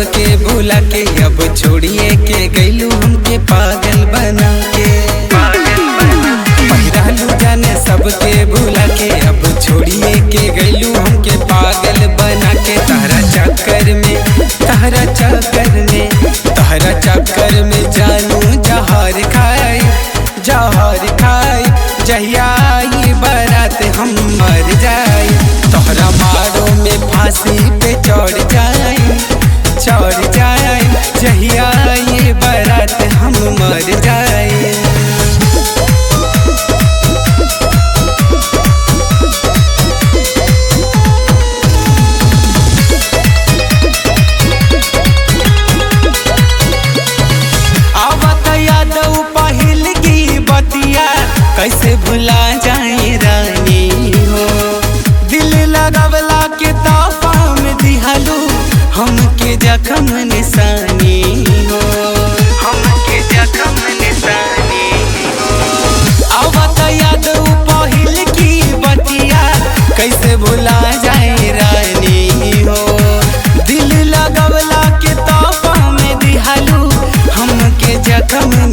सबके भूला के अब छोड़िए के गैलू हमके पागल बना के पहिरालू जाने सबके भूला के अब छोड़िए के गैलू हमके पागल बना के तहरा चक्कर में तहरा चक्कर में तहरा चक्कर में जानू जहर खाई जहर खाई जहिया ये बारात हम मर जाए तोहरा मारो में फांसी पे चढ़ जाए चढ़ जाए जहिया ये बारात हम मर जाए आवत यादव पहिल की बतिया कैसे भुला जाए रानी हो दिल लगवला के ताफा में दिहलू हमके जखम निशानी हो हमके जखम निशानी हो आवत यादव पहिल की बतिया कैसे भुला जाए रानी हो दिल लगवला के ताफा में दिहलू हमके जखम